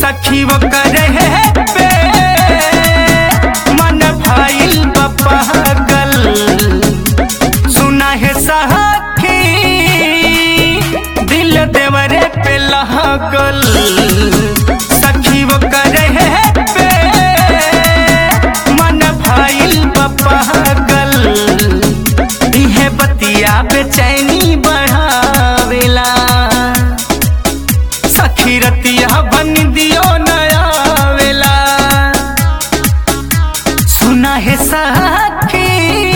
सखी वो करे पे मन भाईल पागल सुना है सखी दिल देवरे पे लगल सखी वो करे पे मन भाईल पागल इहे बतिया बेचैनी बढ़ावेला सखी रतिया बन दियो नया वेला सुना है सखी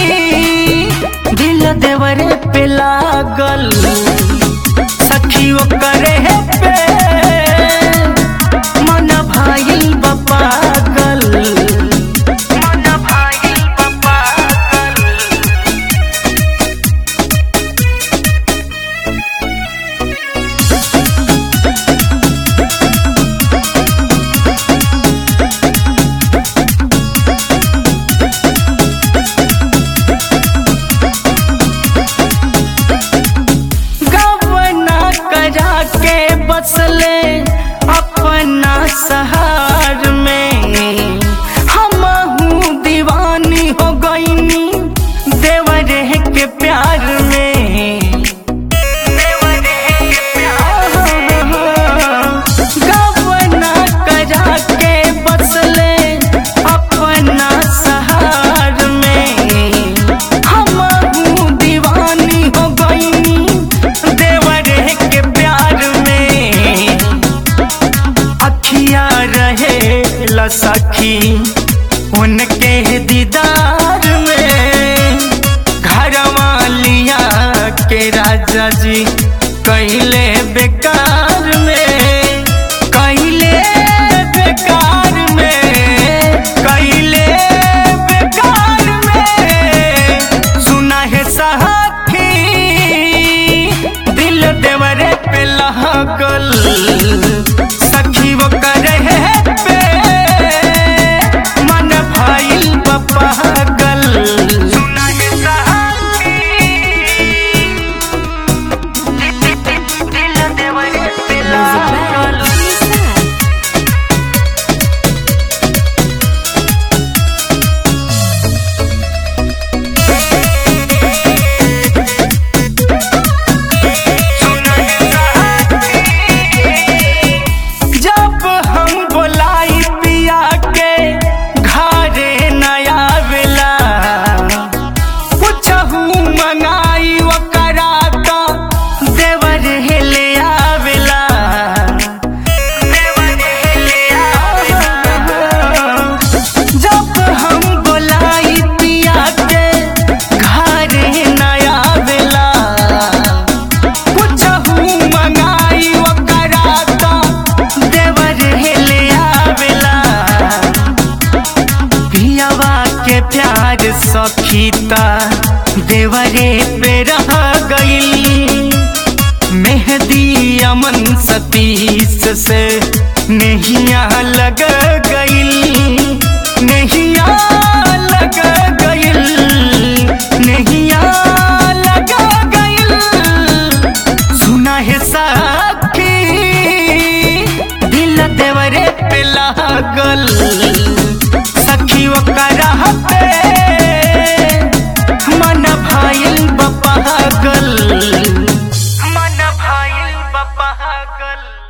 दिल देवरे पे लागल सखी वो करे पे मन भाई पागल मन भाई पागल गवना करा के बसले अपना सहार में हम दीवानी हो गईनी देवरे के प्यार में गवना करा के बसले अपना सहार में हम दीवानी हो गईनी देवरे के प्यार में अखिया रहे ला सखी उनके दीदार में घर वालिया के राजा जी कैले बेकार में कैले बेकार में कैले बेकार में सुना है सखी दिल देवरे पे लगल सखी वो करे पे मन भाईल पागल सुना है सखी दिल देवरे पे लगल जब हम बोलाई पिया के घरे नया वेला पुछहू मंगाई ओकरा तो देवर हेले आवेला देवर हेले आवेला जब हम बोलाई पिया के घरे नया वेला कुछहू मंगाई ओकरा तो देवर हेले आवेला पियावा के प्यार सखीता देवरे पे रह गई मेहदी अमन सतीश से नहिया लग गई नहिया लग गई नहिया लग गई सुना है सखी दिल देवरे पे लागल सखी ओकरा पे मन भाईल पागल मन भाईल पागल